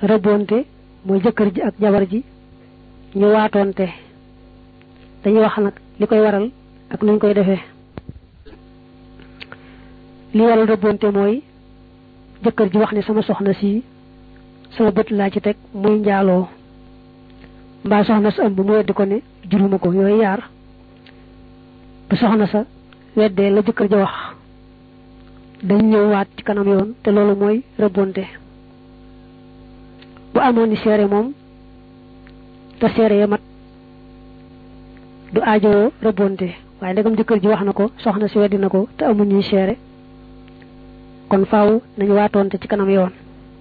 rëbbonte mooy jëkkër ji ak jabar ji ñu waatoonte dañuy wax nag li koy waral ak nuñ koy defee li waral rëbbonte mooy jëkkër ji wax ne sama soxna si sama bët laa ci teg muy njaaloo mbaa soxna sa ëmb mu weddi ko ne juruma ko yooyu yaar bu soxna sa weddee la jëkkër ja wax dañ ñëw waat ci kanam yoon te loolu mooy rëbbonte bu amoon ni seere moom te seere ya mat du aajowoo rëbbonte waaye ndegam jëkkër ji wax na ko soxna si weddi na ko te amul ñuy seere kon faaw nañu waatoonte ci kanam yoon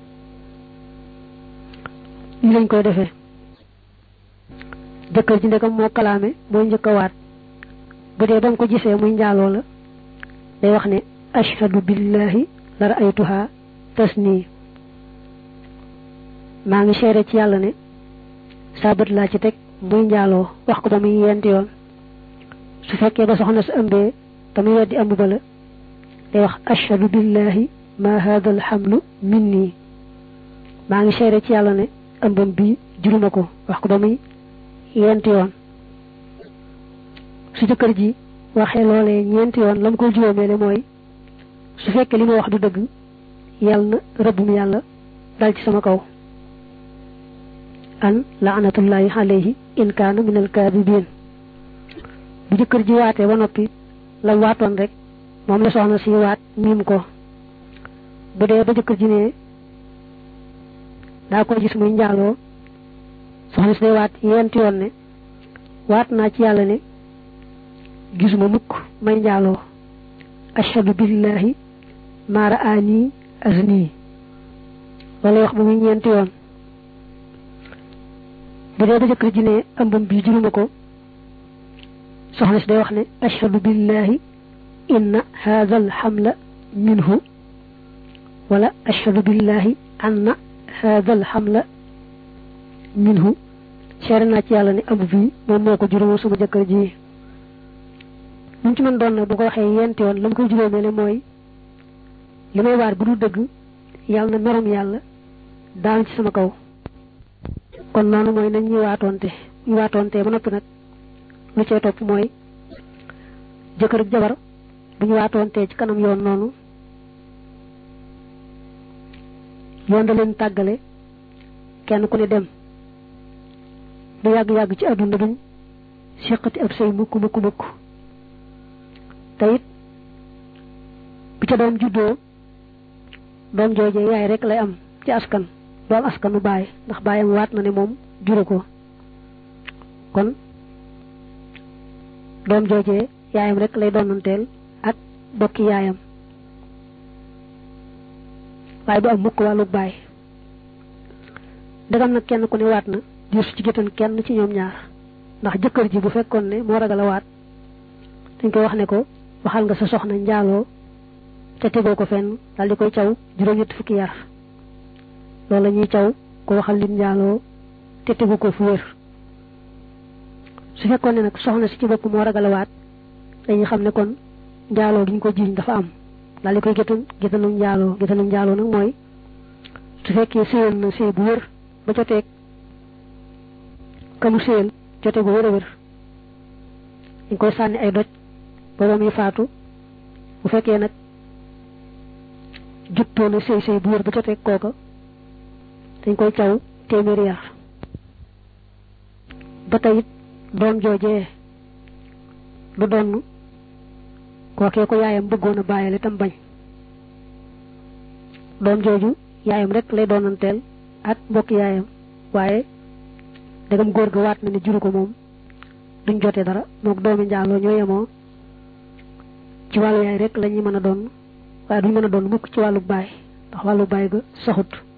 li lañ koy defee jëkkër ji ndegam moo kalaame mooy njëkk a waat bu dee ba nga ko gisee muy njaaloo la day wax ne ashhadu billahi la ra'aytuha tasni maa ngi seere ci yàlla ne saa bët laa ci teg muy njaaloo wax ko ba muy yenti yoon su fekkee ba soxna sa ëmbee te muy weddi ëmb ba la day wax ashhadu billahi ma hada alhamlu minni maa ngi seere ci yàlla ne ëmbam bi juruma ko wax ko ba muy yenti yoon su jëkkër ji waxee loolee ñeenti yoon la mu koy juróomeele mooy su fekkee li ma wax du dëgg yàlla na rëbbum yàlla dal ci sama kaw an laanatullahi alayhi in kaana min alkaadibin bu jëkkër ji waatee ba noppi la waatoon rek moom la soxna si waat miim ko bu dee ba jëkkër ji ne daa ko gis muy njaaloo soxna si day waat yent yoon ne waat naa ci yàlla ne gisuma mukk may njaaloo ashhadu billahi ma ra'ani azni wala wax ba muy ñeenti yoon bu dee ba jëkkër ji ne ëmbam bi juruma ko soxna si day wax ne ashhadu billahi inna hadha alhamla minhu wala ashhadu billahi anna hadha alhamla minhu seere naa ci yàlla ne ëmb bi moom moo ko juróoma sama jëkkër ji lu ci mën doon nag bu ko waxee yenti yoon la mu koy juróomee mooy li may waar bu dul dëgg yàlla na merum yàlla daan ci sama kaw kon noonu mooy nañ ñuy waatoonte ñu waatoonte ba noppi nag lu cee topp mooy jëkkër ak jabar bu ñu waatoonte ci kanam yoon noonu yoon da leen tàggale kenn ku ne dem du yàgg-yàgg ci àdduna duñ séqati ab sëy mukk mukk mukk te it bu ca doom juddoo doom jooje yaay rek lay am ci askan du am askanu baay ndax baayam waat na ne moom juru ko kon doom jooje yaayam rek lay doonanteel ak bokki yaayam waaye du am mukk wàllu baay ndegam nag kenn ku ne waat na diir su ci géttan kenn ci ñoom ñaar ndax jëkkër ji bu fekkoon ne moo ragal a waat dañ koy wax ne ko waxal nga sa soxna njaaloo ca tegoo ko fenn daal di koy caw juróom-ñetti fukki yar loolu la ñuy caw ko waxal lim njaaloo te tegu ko fu wér su fekkoon ne nag soxna si ci bopp moo ragal a waat dañuy xam ne kon njaaloo gi ñu ko jiiñ dafa am daal di koy géttan géttanum njaaloo géttanum njaaloo nag mooy su fekkee séyal na séy bu wér ba joteeg kamu séyal jote bu wér a wér dañ koy sànni ay doj boroom yi faatu bu fekkee nag juttoona sëy sëy bu wér ba jotee kooka dañ koy caw téeméeri yar ba tey it doom joojee du donn kookee ko yaayam bëggoon a bàyyale tam bañ doom jooju yaayam rek lay doonanteel ak mbokk yaayam waaye dagam góor ga waat na ne juru ko moom duñ jote dara mook doomi njaaloo ñoo yemoo ci wàllu yaay rek la ñuy mën a doon waaye duñ mën a doon mukk ci wàllu baay ndax wàllu baay ga saxut